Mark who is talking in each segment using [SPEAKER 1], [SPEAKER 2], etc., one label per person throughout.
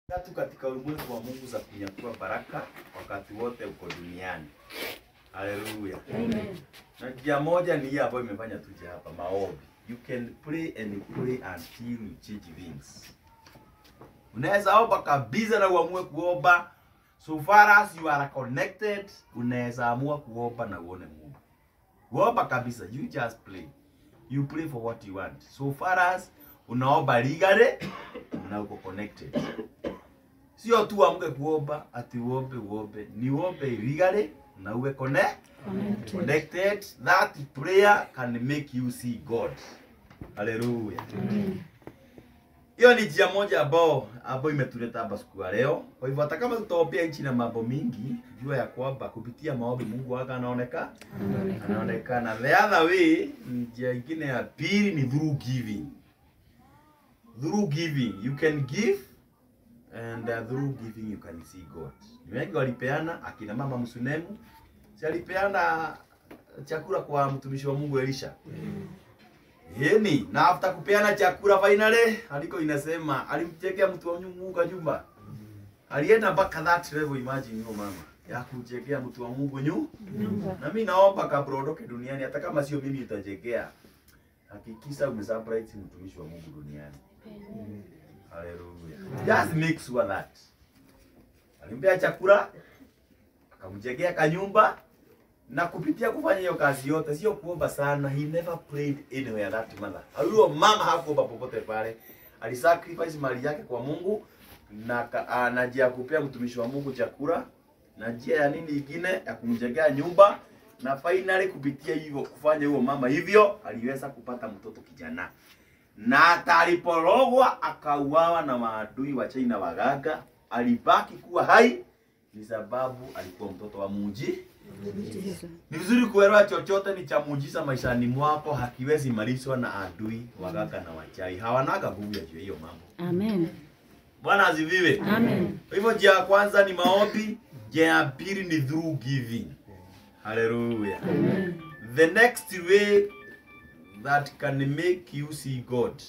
[SPEAKER 1] tatu katika ulimwengu wa Mungu za kunyakua baraka wakati wote uko duniani. Haleluya.
[SPEAKER 2] Amen.
[SPEAKER 1] Na njia moja ni hii ambayo imefanya tuje hapa, maombi. You can pray and pray until you change things. Unaweza omba kabisa na uamue kuomba. So far as you are connected, unaweza amua kuomba na uone Mungu. Kuomba kabisa, you just pray. You pray for what you want. So far as unaomba legally na uko connected. Sio tu amke kuomba ati uombe uombe, ni uombe legally na uwe connect
[SPEAKER 2] Connected.
[SPEAKER 1] connected. That prayer can make you see God. Hallelujah.
[SPEAKER 2] Amen.
[SPEAKER 1] Hiyo ni njia moja ambao ambao imetuleta hapa siku ya leo. Kwa hivyo hata kama tutaombea nchi na mambo mingi, jua ya kwamba kupitia maombi Mungu wake anaonekana
[SPEAKER 2] Anaonekana.
[SPEAKER 1] anaonekana. The other way, njia ingine ya pili ni through giving. Through giving you can give and uh, through giving you can see God. Ni wengi walipeana, akina mama Msunemu si alipeana chakula kwa mtumishi wa Mungu Elisha. Yeni, na after kupeana chakula finally, aliko inasema alimchekea mtu wa Mungu kwa nyumba. Alienda mpaka that level, imagine hiyo mama ya kumchekea mtu wa Mungu nyu.
[SPEAKER 2] Nyumba.
[SPEAKER 1] Na mimi naomba kabla uondoke duniani, hata kama sio mimi utachekea, hakikisha umesurprise mtumishi wa Mungu duniani. Hallelujah. Just make sure that. Alimpea chakula, akamjengea kanyumba na kupitia kufanya hiyo kazi yote, sio kuomba sana. He never prayed anywhere that mother. Huyo mama hakuomba popote pale, alisacrifice mali yake kwa Mungu na ka- ah, na njia ya kupea mtumishi wa Mungu chakula na njia ya nini ingine ya kumjengea nyumba na finally kupitia hivyo kufanya huyo mama hivyo aliweza kupata mtoto kijana na hata aliporogwa akauawa na maadui wa China waganga, alibaki kuwa hai ni sababu alikuwa mtoto wa muji. Ni vizuri kuelewa chochote ni cha muujiza maishani mwako hakiwezi malishwa na adui waganga na wachai, hawanaga nguvu ya juu ya hiyo mambo.
[SPEAKER 2] Amen.
[SPEAKER 1] Bwana aziviwe.
[SPEAKER 2] Amen.
[SPEAKER 1] Kwa hivyo njia ya kwanza ni maombi, njia ya pili ni through giving. Hallelujah.
[SPEAKER 2] Amen.
[SPEAKER 1] The next way that can make you see God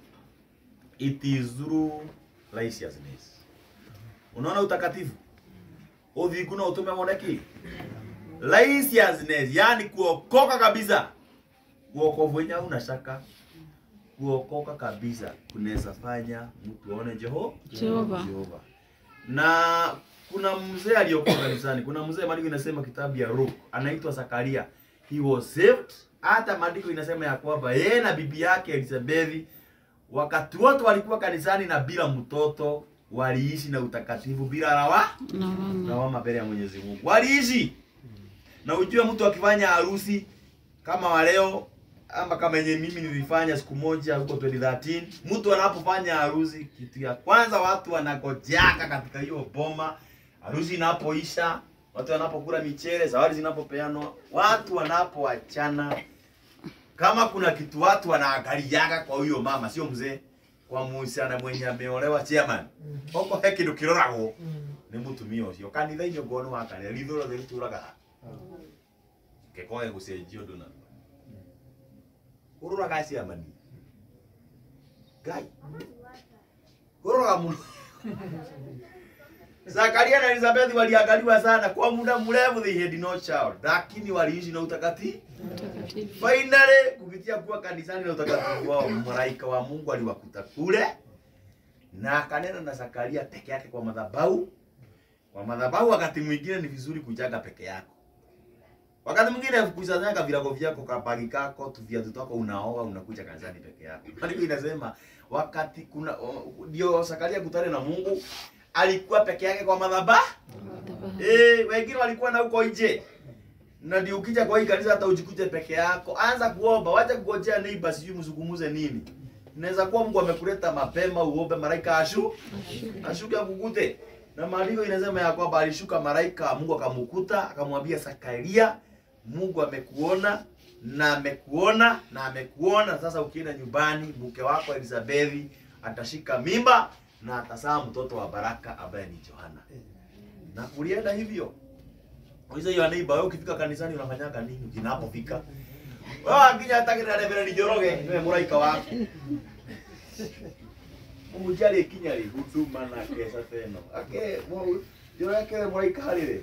[SPEAKER 1] it is through righteousness. Unaona utakatifu? Uthiku na utume moneki. Righteousness, yani kuokoka kabisa. Kuokovu wenyewe una shaka. Kuokoka kabisa kunaweza fanya mtu aone Jeho
[SPEAKER 2] Jehova.
[SPEAKER 1] Jehova. Na kuna mzee aliyokuwa kanisani. Kuna mzee maandiko inasema kitabu ya Luke anaitwa Zakaria. He was saved. Hata maandiko inasema ya kwamba yeye na bibi yake Elizabeth wakati wote walikuwa kanisani na bila mtoto waliishi na utakatifu bila lawa
[SPEAKER 2] Lawama.
[SPEAKER 1] lawama mbele ya Mwenyezi Mungu. Waliishi. Na ujue mtu akifanya harusi kama wa leo ama kama yenye mimi nilifanya siku moja huko 2013, mtu anapofanya harusi, kitu ya kwanza watu wanagojaka katika hiyo boma, harusi inapoisha, watu wanapokula michele, zawadi zinapopeanwa, watu wanapoachana, kama kuna kitu watu wanaangaliaga kwa huyo mama, sio mzee, kwa muciana mwenye ameolewa chairman, koko he kindu kiroragwo nĩ mũtumia ũcio kanitha-inĩ ũngĩ nĩ wakanĩa ritho rothe rĩtũraga ha gekoge gũcenjia ũndũ na ũrũraga ciamani ngai ũrũraga mũno Zakaria na Elizabeth waliangaliwa sana kwa muda mrefu, they had no child, lakini waliishi na utakatifu.
[SPEAKER 2] Mtakatifu.
[SPEAKER 1] Finally, kupitia kuwa kanisani na utakatifu wao, malaika wa Mungu aliwakuta kule na akanena na Zakaria peke yake kwa madhabahu. Kwa madhabahu, wakati mwingine ni vizuri kujaga peke yako. Wakati mwingine kusanyaga virago vyako, kabagi kako, tu viatu twako, unaoa unakuja kanisani peke yako. Maandiko inasema wakati kuna o- ndio Zakaria kutane na Mungu alikuwa peke yake kwa madhabahu. Eh, wengine walikuwa na huko nje. Na ndio ukija kwa hii kanisa hata ujikute peke yako, anza kuomba, wacha kungojea neighbor sijui mzungumuze nini. Inaweza kuwa Mungu amekuleta mapema uombe malaika ashu ashuke akukute. Na maandiko inasema ya kwamba alishuka malaika Mungu akamkuta akamwambia Zakaria, Mungu amekuona na amekuona na amekuona. Sasa ukienda nyumbani, mke wako Elizabeth atashika mimba na atazaa mtoto wa baraka ambaye ni Yohana. Na kulienda hivyo. Uliza hiyo neighbor, wewe ukifika kanisani unafanyaga nini ukinapofika? Wewe akija hata kile Reverend Njoroge, wewe muraika wako. umujali ikinya ri huduma na kesa teno ake mo yo yake muraika harire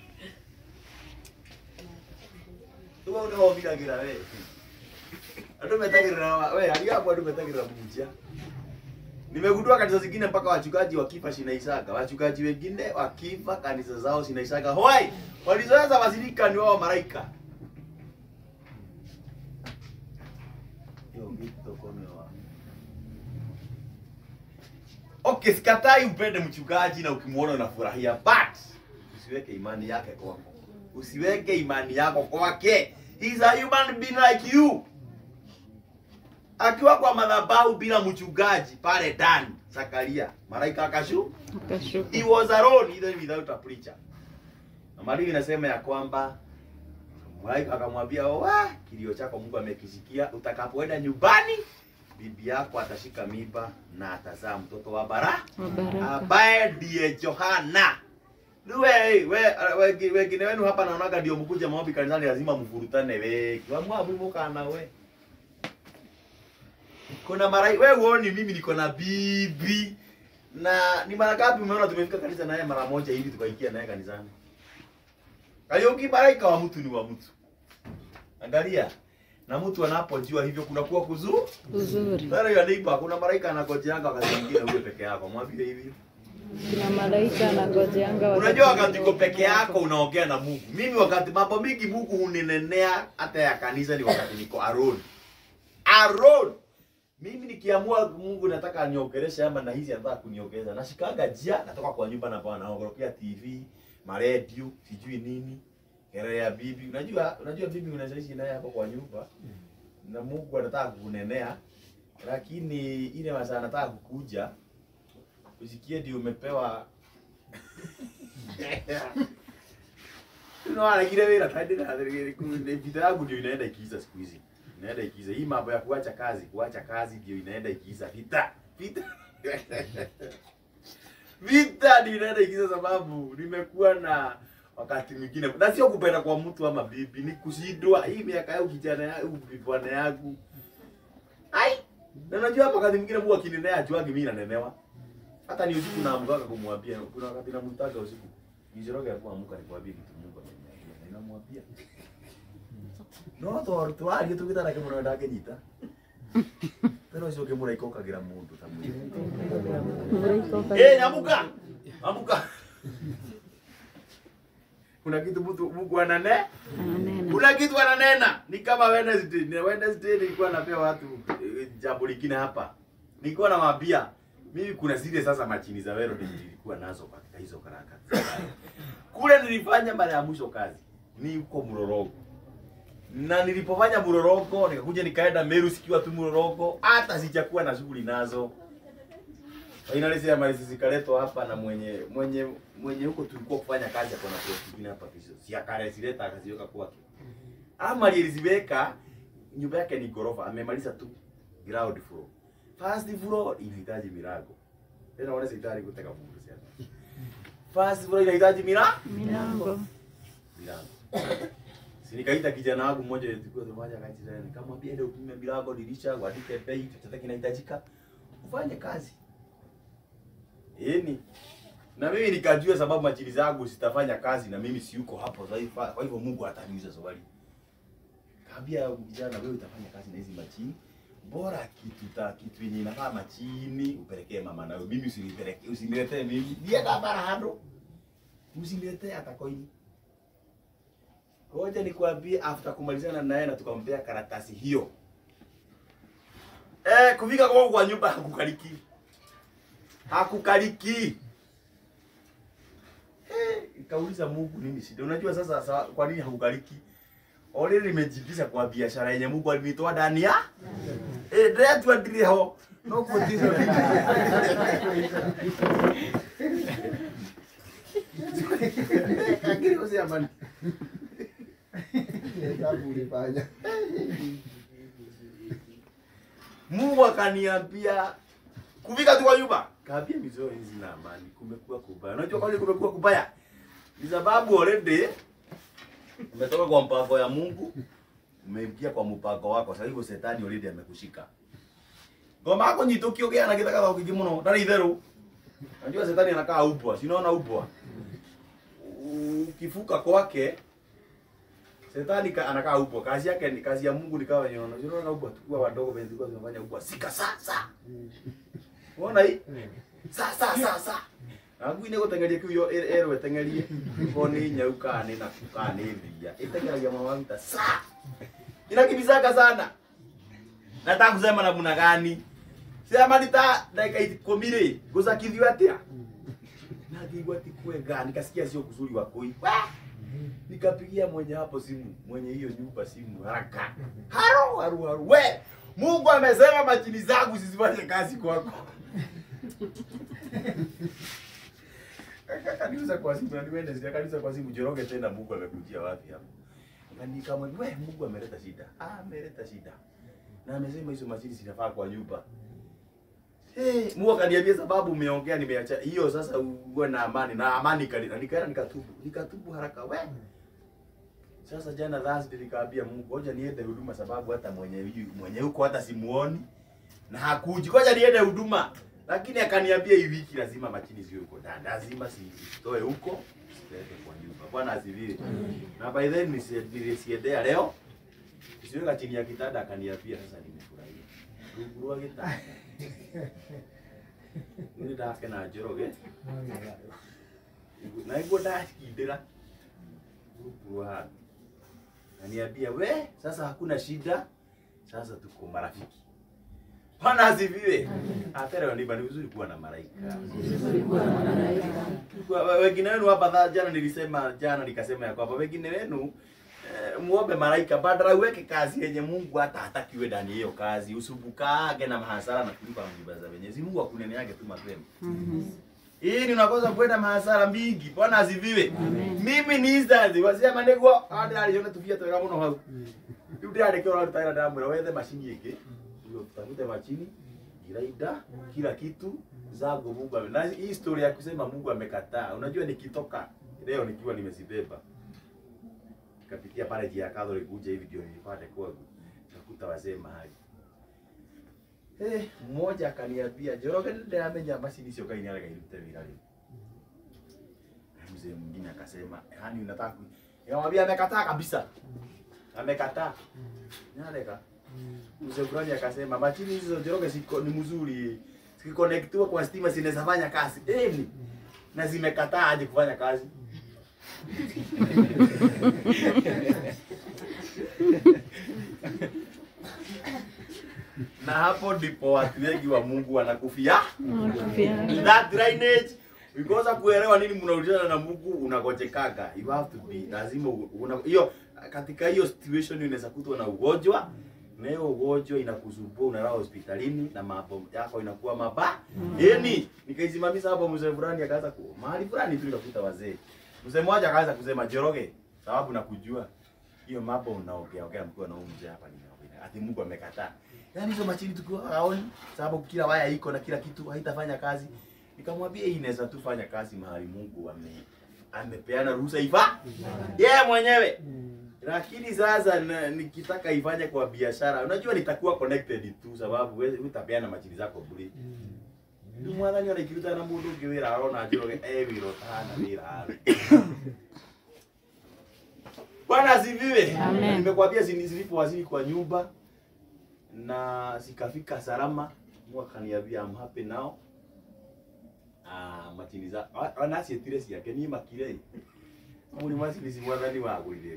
[SPEAKER 1] tuwa ndo hobiragira we andu metagirira wa- we ali hapo andu metagirira munjia nimegundua kanisa zingine mpaka wachungaji wakifa zinaisaga wachungaji wengine wakifa kanisa zao zinaisaga hoi walizoeza wazirika ni wao malaika Hiyo kitu kome wa Okay, sikatai upende mchungaji na ukimwona unafurahia, but usiweke imani yake kwako, usiweke imani yako kwake. He is a human being like you. Akiwa kwa madhabahu bila mchungaji pale ndani, Zakaria malaika akashu,
[SPEAKER 2] Akashuka.
[SPEAKER 1] he was alone even without a preacher. Na maandiko inasema ya kwamba malaika akamwambia, "Wa, kilio chako Mungu amekisikia, utakapoenda nyumbani bibi yako atashika mimba na atazaa mtoto wa bara
[SPEAKER 2] Wa baraka.
[SPEAKER 1] ambaye ndiye Johana. Niwe we, we, wengine wenu hapa naonaga ndio mkuja maombi kanisani lazima mvurutane wengi. Wamwabu mukana we. Kuna mara we uoni mimi niko na bibi na ni mara ngapi umeona tumefika kanisa naye mara moja hivi tukaikia naye kanisani? Kayuki malaika wa mtu ni wa mtu. Angalia. Na mtu anapojua hivyo kunakuwa kuzuri.
[SPEAKER 2] Uzuri.
[SPEAKER 1] Sasa ya neighbor kuna malaika anagojeanga wakati mwingine uwe peke yako. Mwambie hivi.
[SPEAKER 2] Kuna malaika anangojeanga wakati
[SPEAKER 1] Unajua wakati
[SPEAKER 2] mwingine
[SPEAKER 1] uko peke yako unaongea na Mungu. Mimi wakati mambo mingi Mungu huninenea hata ya kanisa ni wakati niko alone. Alone. Mimi nikiamua Mungu nataka aniongeleshe ama na hizi anataka kuniongeleza. Nashikaga jia natoka kwa nyumba na bwana naongokea TV, maredio, sijui nini. Kelele ya bibi. Unajua unajua bibi unaishi naye hapo kwa nyumba. Na Mungu anataka kukunenea. Lakini ile masaa anataka kukuja usikie ndio umepewa Unaanagire wira tadi na vita yangu ndio inaenda ikiisa siku hizi. Inaenda ikiisa. Hii mambo ya kuacha kazi, kuacha kazi ndio inaenda ikiisa. Vita, vita. Vita ndio inaenda ikiisa sababu nimekuwa na wakati mwingine na sio kupenda kwa mtu ama bibi, ni kushindwa hii miaka yangu kijana yangu bwana yangu. Ai, na najua hapa wakati mwingine Mungu akinenea ajuagi mimi nanenewa. Hata ni usiku naamkaga kumwambia, kuna wakati namtaga usiku. Nijoroge hapo amka nikwambie kitu Mungu ameniambia. Ninamwambia. No to to ari tu kitara kimo ndo nyita. Pero sio kimo raiko kagira mundu tamwe.
[SPEAKER 2] Malaika waka-
[SPEAKER 1] Eh, amuka. Amuka. Kuna kitu mtu Mungu anane?
[SPEAKER 2] Ananena.
[SPEAKER 1] Kuna kitu ananena. Ni kama Wednesday. Ni Wednesday nilikuwa napea watu eh, jambo lingine hapa. Nilikuwa nawaambia mimi kuna zile sasa machini za wero ndio nilikuwa nazo katika hizo karaka. Kule nilifanya mara ya mwisho kazi ni huko Mlolongo. Na nilipofanya Mlolongo nikakuja nikaenda Meru sikiwa tu Mlolongo hata sijakuwa na shughuli nazo. Finally zile mali zikaletwa hapa na mwenye mwenye mwenye huko tulikuwa kufanya kazi hapo na kwa kingine hapa kisho. Si akalezileta akaziweka kwake. Ama aliziweka nyumba yake ni gorofa amemaliza tu ground floor. First floor inahitaji milango. Tena wale sitari kutaka fungu sana. First floor inahitaji mila
[SPEAKER 2] Milango.
[SPEAKER 1] milango. Si nikaita kijana wangu mmoja tulikuwa tunafanya kazi tena nikamwambia ndio upime milango dirisha uandike bei chochote kinahitajika ufanye kazi. Yaani na mimi nikajua sababu machini zangu sitafanya kazi na mimi si yuko hapo sasa hivi. Kwa hivyo Mungu ataniuliza swali. Kaambia kijana wewe utafanya kazi na hizi machini. Bora kitu ta kitu yenye inafaa machini upelekee mama na wewe. Mimi usinipelekee usiniletee mimi. Ndiye bara hado. Usiniletee hata koini. Ngoja nikwambie after kumalizana naye na tukampea karatasi hiyo. Eh, kufika kwa kwa nyumba hakukaliki. Hakukaliki. Eh, ikauliza Mungu nini shida? Unajua sasa sa, kwa nini hakukaliki? Already nimejibisha kwa biashara yenye Mungu alinitoa ndani ya. Eh, ndio tu ndiri ho. No kutizo. Kagiri usia man.
[SPEAKER 3] Hesabu ulifanya.
[SPEAKER 1] Mungu akaniambia kufika tu kwa nyumba, kaambia mizoo hizi na amani, kumekuwa kubaya. Unajua kwa nini kumekuwa kubaya? Ni sababu already umetoka kwa mpango ya Mungu, umeingia kwa mpango wako. Sasa hivyo shetani already amekushika. ngoma yako nyitũkio gĩana gĩtagathao kĩingĩ mũno ndarĩ itherũ najua shetani anakaa ubwa sinaona ubwa ukifuka kwake Shetani ka, anakaa ubwa. Kazi yake ni kazi ya Mungu ni kawa nyono. Unaona ubwa tukua wadogo wengi tulikuwa tunafanya ubwa. Sika sasa. Unaona hii? Sasa sasa. Agu ine gutengeria kiu yo ero etengerie. Ko ni nyau ka ni na ka ni mbia. Itengeria mawanta sa. Inakibizaga sana. Nataka kusema namna gani? Sema nita dakika ikumi rĩ gũcakithio atĩa na ngĩigua ti kwega nikasikia sio kuzuri wa koi nikapigia mwenye hapo simu mwenye hiyo nyumba simu haraka haro haru haru we Mungu amesema machini zangu zisifanye kazi kwako kanisa kwa simu na niwende sija kanisa kwa simu joroge tena Mungu amekujia wapi hapo Nikamwambia we Mungu ameleta shida ah ameleta shida na amesema hizo machini zinafaa kwa nyumba Hey, Mungu akaniambia sababu umeongea nimeacha hiyo sasa uwe na amani na amani kalina nikaenda nikatubu nikatubu haraka we sasa jana Thursday nikaambia Mungu ngoja niende huduma sababu hata mwenye huyu mwenye huko hata simuoni na hakuji ngoja niende huduma lakini akaniambia hii wiki lazima machini ziwe huko ndani lazima sitoe huko sipeleke kwa nyumba bwana asifiwe na by then nisi- nilisiendea leo siweka chini ya kitanda akaniambia sasa nimefurahia rungu rwa gitanda nä ndake na njoroge na iguo ndakindä rungu handu na niambia we sasa hakuna shida sasa tuko marafiki Bwana asifiwe. Atero ni bani vizuri kuwa na malaika. Kwa- Wengine wenu hapa dha- jana nilisema jana nikasema ya kwamba wengine wenu eh, muombe malaika badala uweke kazi yenye Mungu hata hatakiwe ndani ya hiyo kazi, usubukage na mahasara na kulipa nyumba za Mwenyezi Mungu akunene yake tu mapema. Hii ni unakosa kwenda mahasara mingi. Bwana asifiwe. Mimi ni Instazi wasema niguo hadi aliona tufia twega muno hau. Riu ndirandikira urarutaira ndamwira wethe macini ingi utafute machini grinder kila kitu zangu Mungu ame na hii story ya kusema Mungu amekataa. Unajua nikitoka leo nikiwa nimezibeba nikapitia pale jia Catholic kuja hivi ndio nilipata kwangu nakuta wazee mahali Eh, mmoja akaniambia Njoroge ndiramenya macini icio Ngai nĩarega irute wĩra rĩu. Mzee mwingine akasema, yani unataka ku... Nikamwambia amekataa kabisa. Amekataa. Nyarega. Mzee fulani akasema machini hizo Njoroge ziko ni mzuri. Zikikonektiwa kwa stima zinaweza fanya kazi. Eh, ni- na zimekataa aje kufanya kazi. na hapo ndipo watu wengi wa Mungu wanakufia
[SPEAKER 2] Nakufia.
[SPEAKER 1] that drainage because kuelewa nini mnaulizana na Mungu unagojekaga you have to be lazima u- una- hiyo katika hiyo situation unaweza kutwa na ugonjwa na hiyo ugonjwa inakusumbua unalala hospitalini na mambo yako inakuwa mabaya yani nikaisimamisha hapo mzee fulani akaanza ku mahali fulani tu nikakuta wazee mzee mmoja akaanza kusema Njoroge sababu nakujua hiyo mambo unaongea ongea mkiwa na huyu mzee hapa ninaongea ati Mungu amekataa yaani hizo machini tukiwa haoni sababu kila waya iko na kila kitu haitafanya kazi nikamwambia hii inaweza tu fanya kazi mahali Mungu ame amepeana ruhusa ifa yeye mwenyewe lakini sasa na- nikitaka ifanye kwa biashara unajua nitakuwa connected tu sababu wewe utapeana machini zako bure Rĩu mwathani ona ikiruta na mũndũ ũngĩ wĩra arona njoroge e wĩra ũtahana wĩra arĩ Bwana asifiwe.
[SPEAKER 2] Amen.
[SPEAKER 1] Nimekwambia zini- zilipowasili kwa nyumba na zikafika salama, Mungu akaniambia I'm happy now. Ah, machini za ah, ona cietire ciake ni makire. Muri macini ci mwathani wa gwithiri.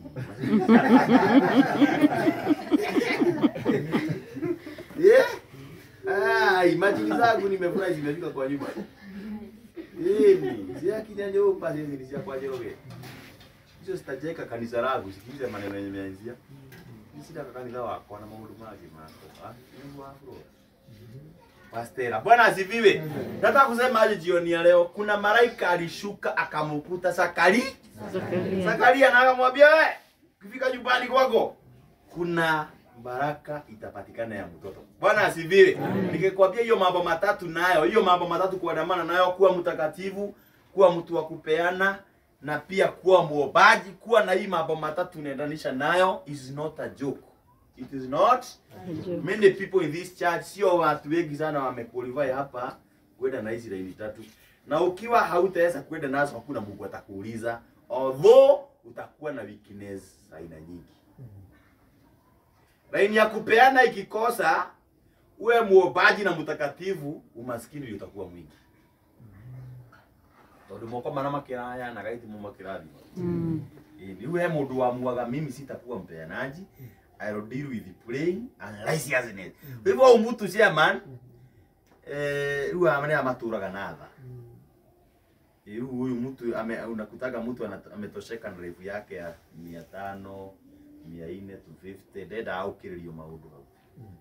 [SPEAKER 1] Yeah. Ai, machini zangu nimefurahi zimefika kwa nyumba. Hivi, ziakinya nyumba hizi ni cia kwa Njoroge. Hizo zitajeka kanisa langu, sikiliza maneno yenye nimeanzia. Nisitaka kanisa wako na maundu magi mako. Ah, Mungu wako. Pastera, Bwana asifiwe. Nataka kusema aje jioni ya leo, kuna malaika alishuka akamkuta Sakari.
[SPEAKER 2] Zakaria.
[SPEAKER 1] Zakaria na akamwambia we, ukifika nyumbani kwako kuna baraka itapatikana ya mtoto. Bwana asifiwe. Nikikwambia hiyo mambo matatu nayo, hiyo mambo matatu kuandamana nayo, kuwa mtakatifu, kuwa mtu wa kupeana na pia kuwa muombaji, kuwa na hii mambo matatu unaendanisha nayo is not a joke. it is not
[SPEAKER 2] Ndio.
[SPEAKER 1] many people in this church sio watu wengi sana wamequalify hapa kwenda na hizi laini tatu na ukiwa hautaweza kwenda nazo hakuna mungu atakuuliza although utakuwa na weakness za aina nyingi laini ya kupeana ikikosa uwe muombaji na mtakatifu umaskini ndio utakuwa mwingi tondu moko mana makiraya na gaiti mu makirathima
[SPEAKER 2] Mm.
[SPEAKER 1] rĩu he mũndũ wamuaga mimi sitakuwa mpeanaji I will deal with praying and righteousness hivyo huyu mtu chairman eh rĩu amane amatũraga na tha rĩu huyu mtu ame, unakutaga mtu ana- ametosheka na revu yake ya mia tano mia nne to 50 ndenda aũkĩrĩrio maũndũ hau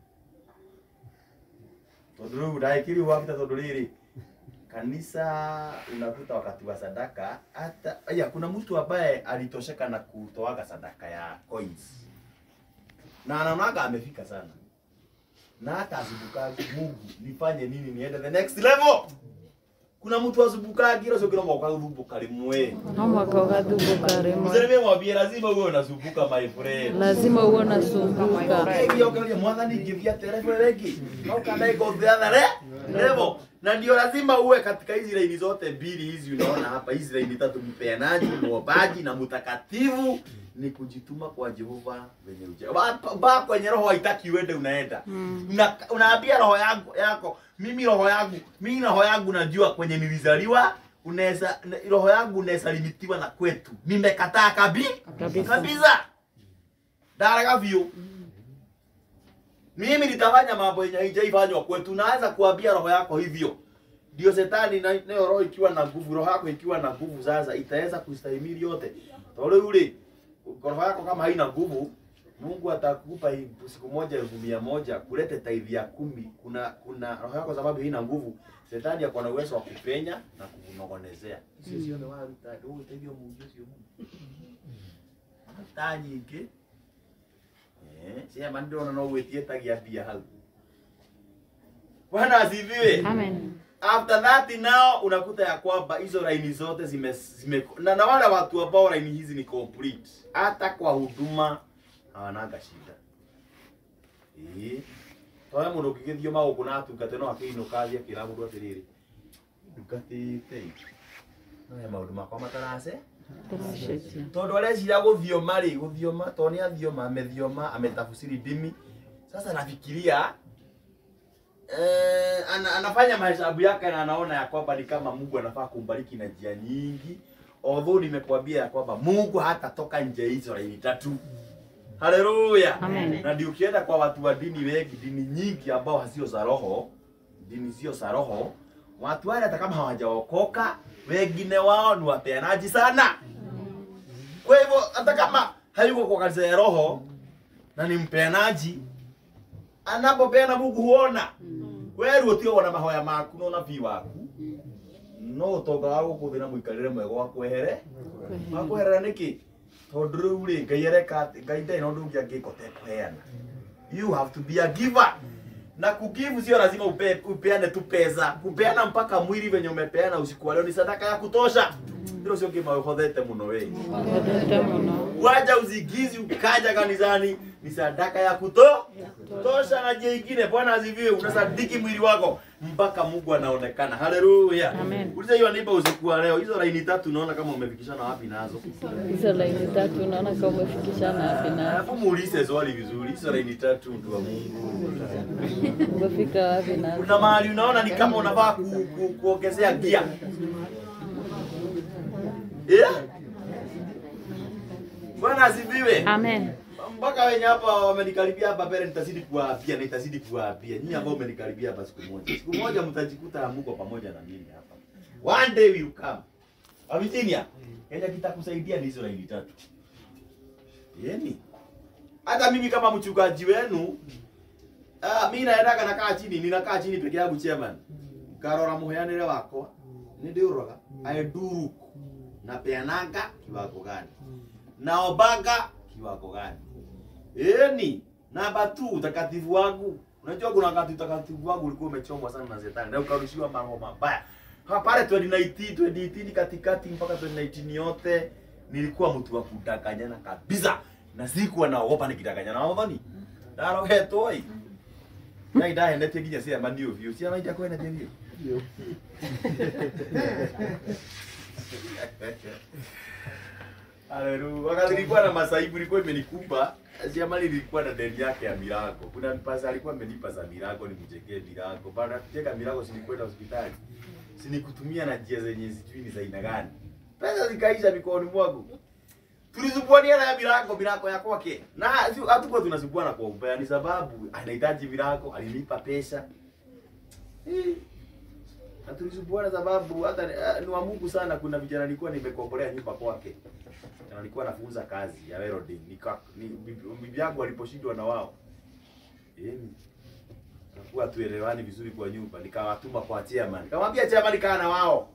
[SPEAKER 1] tondũ rĩu ndaĩkĩrio wabita tondũ rĩrĩ kanisa unakuta wakati wa sadaka hata ya kuna mtu ambaye alitosheka na kutoaga sadaka ya coins na anaonaga amefika sana na hata azubuka Mungu nifanye nini niende the next level kuna mtu azubuka kila sio kila mwaka azubuka rimwe
[SPEAKER 2] No mwaka ũgathumbuka rĩmwe
[SPEAKER 1] mzee mwambie lazima uwe unazunguka my friend
[SPEAKER 2] lazima uwe unasumbuka
[SPEAKER 1] Ukiokeria mwathani ngithia terebe wengi no kana iko the other le- level na ndio lazima uwe katika hizi laini zote mbili hizi unaona hapa hizi laini tatu mpeanaji muombaji na mtakatifu ni kujituma kwa Jehova venye uja ba, ba kwenye roho haitaki uende unaenda
[SPEAKER 2] Mm.
[SPEAKER 1] Una, unaambia roho yangu yako mimi roho yangu mimi roho yangu najua kwenye nilizaliwa unaweza roho yangu unaweza limitiwa na kwetu nimekataa kabi
[SPEAKER 2] Kabisa.
[SPEAKER 1] kabisa ndaraga biũ mimi nitafanya mambo yenye haijaifanywa kwetu naweza kuambia roho yako hivyo ndio setani na nayo roho ikiwa na nguvu roho yako ikiwa na nguvu sasa itaweza kustahimili yote tole yule roho yako kama haina nguvu Mungu atakupa hii siku moja elfu mia moja kulete tithe ya kumi. Kuna kuna roho yako sababu haina nguvu, shetani ako na uwezo wa kupenya na kukunong'onezea. Sio sio ndio wao ndio utaivyo Mungu sio Mungu. Hata nyingĩ eh sema ndio na wetie tagia bia hau. Bwana asifiwe.
[SPEAKER 2] Amen.
[SPEAKER 1] After that now unakuta ya kwamba hizo laini zote zime, zime na, na wale watu ambao laini hizi ni complete, hata kwa huduma hawanaga shida eh. Twawe mundu ukigithio maguku na atungate no akiinũka athie akĩra mũndũ atĩrĩrĩ ndugatĩte no he maũndũ makwa matarace
[SPEAKER 2] Tũracenjia.
[SPEAKER 1] tondũ arecira gũthioma rĩ gũthioma tondũ nĩ athioma amethioma ametafsiri ndimi sasa nafikiria eh, ana, anafanya mahesabu yake na anaona ya kwamba ni kama Mungu anafaa kumbariki na njia nyingi although nimekwambia ya kwamba Mungu hatatoka nje hizo laini tatu haleluya
[SPEAKER 2] Amen.
[SPEAKER 1] na ndio ukienda kwa watu wa dini wengi dini nyingi ambao hazio za roho dini sio za roho watu wale hata kama hawajaokoka wengine wao ni wapeanaji sana kwa hivyo hata kama hayuko kwa kanisa ya roho na ni mpeanaji anapopeana Mungu huona wewe utio wana mahoya maku no nabii waku no utonga wa gukuthira muikarire mwega wa kwehere wa kweherera niki tondu riu ri ngai areka ati ngai ndai no ndungi angiko te kuheana you have to be a giver na kugivu sio lazima upe, upeane tu pesa kupeana mpaka mwili venye umepeana usiku wa leo ni sadaka ya kutosha ndilo sio kima uhodhete muno wewe
[SPEAKER 2] Wendete mũno.
[SPEAKER 1] waja uzigizi ukaja kanisani ni sadaka ya kuto tosha na je ingine bwana asifiwe unasadiki mwili wako mpaka mungu anaonekana haleluya
[SPEAKER 2] Amen.
[SPEAKER 1] uliza hiyo nipa usiku wa leo hizo laini tatu unaona kama umefikishana wapi nazo
[SPEAKER 2] Hizo laini tatu unaona kama umefikishana wapi na
[SPEAKER 1] alafu muulize swali vizuri hizo laini tatu mtu wa mungu
[SPEAKER 2] umefika wapi na
[SPEAKER 1] kuna mahali unaona ni kama unafaa ku, ku, kuongezea gia yeah? bwana asifiwe
[SPEAKER 2] Amen.
[SPEAKER 1] mpaka wenye hapa wamenikaribia hapa mbele, nitazidi kuwaapia na nitazidi kuwaapia nyinyi ambao mmenikaribia hapa siku moja, siku moja mtajikuta hamuko pamoja na mimi hapa. One day will come. Avijinia, Kenya kitakusaidia ni hizo laini tatu. Yeni. Hata mimi kama mchungaji wenu ah, mimi naendaga nakaa chini, ninakaa chini peke yangu chairman. Ngarora muheanire wakwa, nĩ ndĩũraga aenduruku na peananga kiwango gani naombaga kiwango gani Eni, namba 2 utakatifu wangu. Unajua kuna wakati utakatifu wangu ulikuwa umechomwa sana na shetani na ukarushiwa mambo mabaya. Ha, pale 2019, 2018 katikati mpaka 2019 yote nilikuwa mtu wa kudanganyana kabisa. Na sikuwa naogopa nikidanganyana na wadhani. ndarogetwo i ngai ndahenetie nginya ciama nĩ ũbiũ ciama itakwenetie biũ Haleluya. Wakati nilikuwa na masaibu ilikuwa imenikuba, Siama nilikuwa na deni yake ya milango. Kuna pesa alikuwa amenipa za milango nimjengee milango. Baada ya kujenga milango si nilikwenda hospitali. Si nikutumia na njia zenye sijui ni za aina gani. Pesa zikaisha mikononi mwangu. Tulisumbuania na milango milango ya kwake. Na si- hatukuwa tunasumbuana kwa ubaya ni sababu anahitaji milango, alinipa pesa. Eh. Na tulisumbuana sababu hata eh, ni wa Mungu sana kuna vijana nilikuwa nimekombolea nyumba kwake na nilikuwa nafunza kazi ya welding nika ni, bibi bibi yangu aliposhindwa na wao yani nakuwa tuelewani vizuri kwa nyumba nikawatuma kwa chairman nikamwambia chairman kaa na wao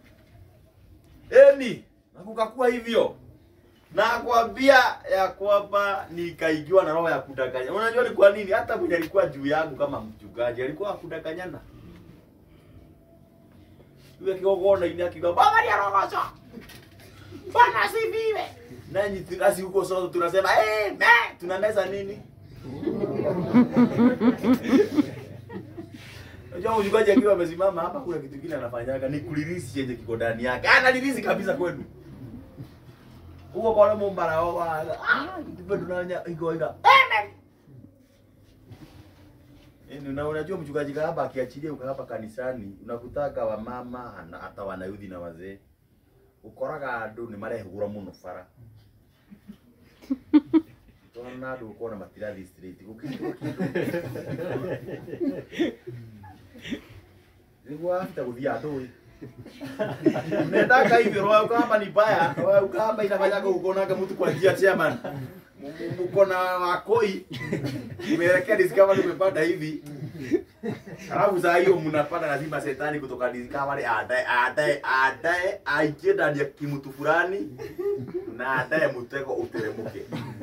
[SPEAKER 1] eni na kukakuwa hivyo na kwambia ya kwamba nikaingiwa na roho ya kudanganya unajua ni kwa nini hata mwenye alikuwa juu yangu kama mchungaji alikuwa akudanganyana yule kigogona ini akiga baba ni rogozo Bwana asifiwe. Nanyi tunasi huko sote tunasema eh, me tunameza nini? Unajua mchungaji akiwa amesimama hapa kuna kitu kile anafanyaga ni kulirisi chenye kiko ndani yake. Analirisi kabisa kwenu. Huko kwa wale mbara wao ah ndipo tunanya iko ika. Amen. Yaani una unajua mchungaji hapa akiachilia uka hapa kanisani unakutaka wamama na hata wanayuthi na wazee ukoraga andu nĩ marehũgũra mũno bara tona andũ ũkona matirathi straight gũkĩrwo nĩguo afita gũthiĩ andũ ĩ nendaka hivyo roho kama ni baya roho kama inafanyaga ukonanga mtu kwa njia chairman M- m- mko na wakoi umeelekea discovery umepanda hivi Alafu saa hiyo mnapata lazima shetani kutoka discovery adae adae adae aingie ndani ya kimutu fulani na adae mtego uteremuke.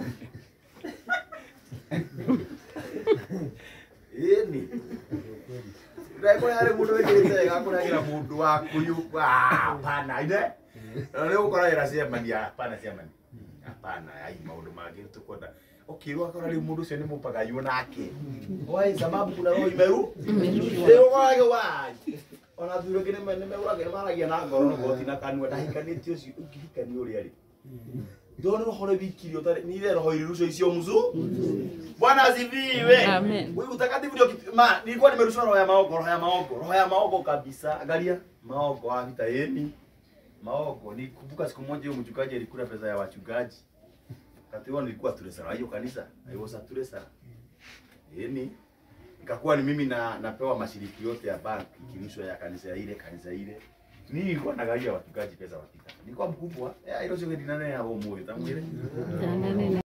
[SPEAKER 1] Ini. Ndako yale mundu wekirite gakuragira mundu wa kuyu hapana ine. Na leo ukora ira sema ni hapana sema ni. Hapana ai maundu mangĩ tukwenda ukirwa akora rĩu mũndũ ũcio nĩ mũpagayũ nake oi sababu kuna roho imeru rĩu wage wa ona thuro ngĩ nĩmegũragĩra maragia na ngoro no goti na kanua ndahikanĩtie ũcio ũngĩhikania ũrĩa rĩ ndona roho rĩ wikirio tare ni ile roho ilirushwa isio mzu bwana asifiwe
[SPEAKER 2] Amen.
[SPEAKER 1] wewe utakatifu ndio kitu ma nilikuwa nimerushwa roho ya maogo roho ya maogo roho ya maogo kabisa angalia maogo hata yeni maogo nikumbuka siku moja huyo mchungaji alikula pesa ya wachungaji wakati huo nilikuwa turesara hiyo kanisa I was a turesara yani ikakuwa ni mimi na napewa mashiriki yote ya bank ikirushwa ya kanisa ya ile kanisa ile mimi nilikuwa nagaia wachungaji pesa wakitaka nilikuwa mkubwa eh hilo sio dinane ya homo tamwile
[SPEAKER 2] Janane